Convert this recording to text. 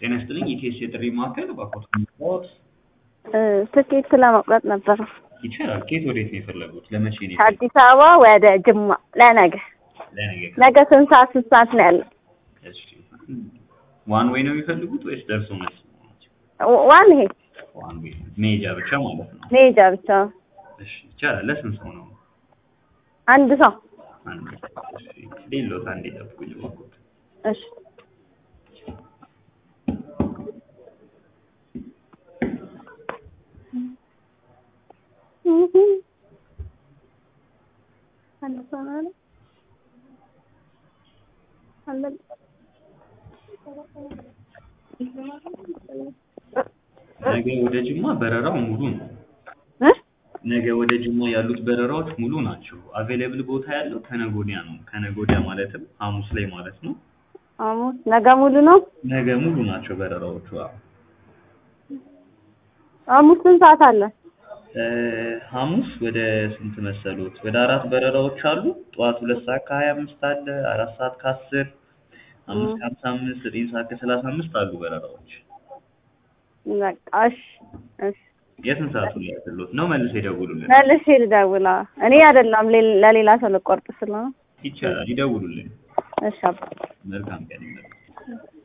ጤና ይስጥልኝ ኢቲኤስ የጥሪ ማዕከል እባክዎት ምንድነዎት? ትኬት ለመቁረጥ ነበር። ይቻላል። ከየት ወዴት ነው የፈለጉት? ለመቼ ነው የፈለጉት? ከአዲስ አበባ ወደ ጅማ ለነገ ለነገ ነገ ስንት ሰዓት ስንት ሰዓት ነው ያለው? እሺ ዋን ዌይ ነው የሚፈልጉት ወይስ ደርሶ መልስ ነው? ዋ- ዋን ይሄ ዋን ዌይ መሄጃ ብቻ ማለት ነው። መሄጃ ብቻ እሺ ይቻላል። ለስንት ሰው ነው? አንድ ሰው አንድ እሺ ሌሎት አንዴ ጠብቁኝ እባክዎት። እሺ አንድ ሰው ነው አይደል? አንድ ነገ ወደ ጅማ በረራው ሙሉ ነው። እ? ነገ ወደ ጅማ ያሉት በረራዎች ሙሉ ናቸው። አቬሌብል ቦታ ያለው ከነገ ወዲያ ነው። ከነገ ወዲያ ማለትም ሐሙስ ላይ ማለት ነው። ሐሙስ ነገ ሙሉ ነው። ነገ ሙሉ ናቸው በረራዎቹ። አዎ። ሐሙስ ስንት ሰዓት አለ? እ፣ ሐሙስ ወደ ስንት መሰሉት? ወደ አራት በረራዎች አሉ። ጠዋት ሁለት ሰዓት ከሀያ አምስት አለ፣ አራት ሰዓት ከአስር አምስት ከሀምሳ አምስት ዘጠኝ ሰዓት ከሰላሳ አምስት አሉ በረራዎች። በቃ እሺ እሺ የስንት ሰዓቱ ላይ ያሉት ነው? መልስ ይደውሉልን። መልሼ ልደውላ እኔ አይደለም ሌ- ለሌላ ሰው ልቆርጥ ስለሆነ ይቻላል፣ ይደውሉልን። እሺ አባ መልካም ቀን ይመጣል።